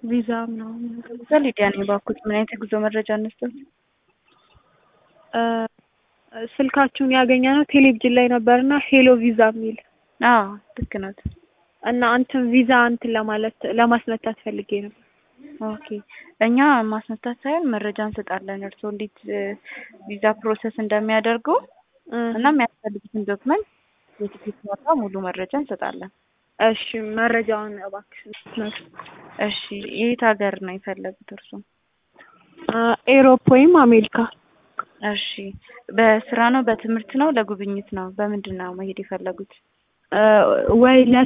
ቪዛ ምናምን በሊዲያ ነው የባኩት። ምን አይነት የጉዞ መረጃ እንስጠት? እ ስልካችሁን ያገኘ ነው ቴሌቪዥን ላይ ነበርና ሄሎ ቪዛ የሚል አዎ ልክ ናት። እና እንትን ቪዛ እንትን ለማለት ለማስመታት ፈልጌ ነበር። ኦኬ እኛ ማስመታት ሳይሆን መረጃ እንሰጣለን። እርስዎ እንዴት ቪዛ ፕሮሰስ እንደሚያደርጉ እ እና የሚያስፈልጉትን ዶክመንት የትኬት ዋጋ ሙሉ መረጃ እንሰጣለን። እሺ መረጃውን እባክሽ እሺ የት ሀገር ነው የፈለጉት እርስዎ? ኤሮፕ ወይም አሜሪካ እሺ በስራ ነው በትምህርት ነው ለጉብኝት ነው በምንድን ነው መሄድ የፈለጉት? እ ወይ ለ